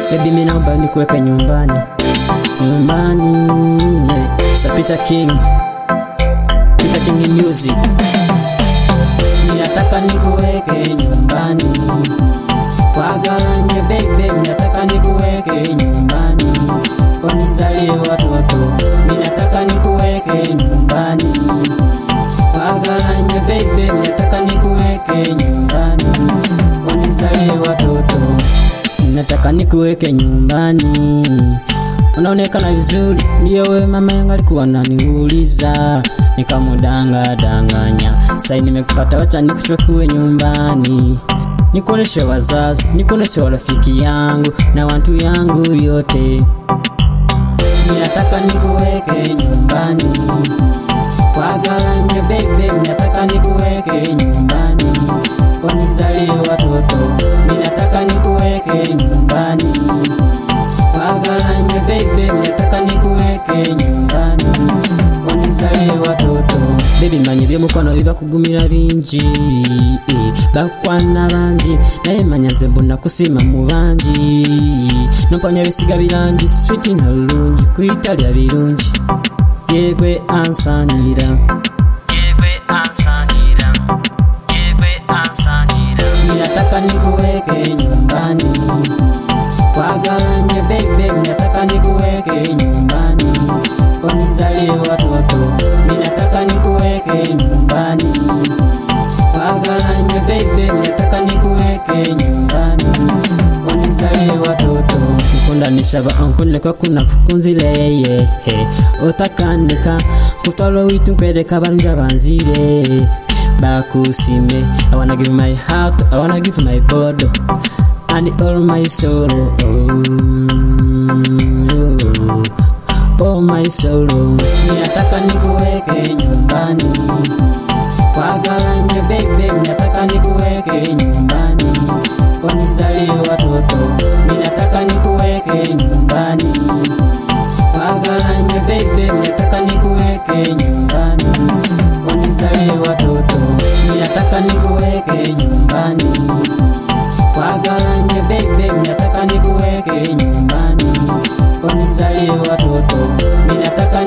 Baby mimi naomba nikuweke nyumbani nyumbani yeah. Sa Peter King Peter King Music Ninataka nikuweke nyumbani kwa galanye baby, ninataka nikuweke nyumbani unizalie watoto, ninataka nikuweke nyumbani kwa galanye baby, ninataka nikuweke nyumbani unizalie watoto, ninataka nikuweke nyumbani unaonekana vizuri, ndiyo we mama yangu alikuwa ananiuliza, nikamudanga danganya. Sai nimekupata, wacha nikuchukue nyumbani, nikuoneshe wazazi, nikuoneshe warafiki yangu na watu yangu yote. Ninataka nikuweke nyumbani kwa galanye baby, ninataka nikuweke nyumbani unizalie watoto, ninataka nikuweke nyumbani Wagalanye baby, nataka nikuweke nyumbani unizalie watoto baby manye byomukwano bibakugumira bingi eh, bakwana bangi naye manya nze mbona kusima mu bangi nompanya bisiga birangi switi na lulungi kuitalya birungi yegwe ansanira yegwe ansanira yegwe ansanira ninataka nikuweke nyumbani Wagalanye baby, nataka nikuweke nyumbani unizalie watoto, ninataka nikuweke nyumbani. Wagalanye baby, nataka nikuweke nyumbani unizalie watoto. Nkundanisha ba ankunleka kuna kukunzileye otakandika kutwalo witu nkwereka balunja banzire bakusime I wanna give my heart, I wanna give my body and all my soul. Oh, oh my soul. Ninataka nikuweke nyumbani kwa galanye baby, ninataka nikuweke nyumbani unizalie watoto, ninataka nikuweke nyumbani kwa galanye baby, ninataka nikuweke nyumbani unizalie watoto, ninataka nikuweke nyumbani Wagalanye baby, nataka nikuweke nyumbani unizalie watoto, ninataka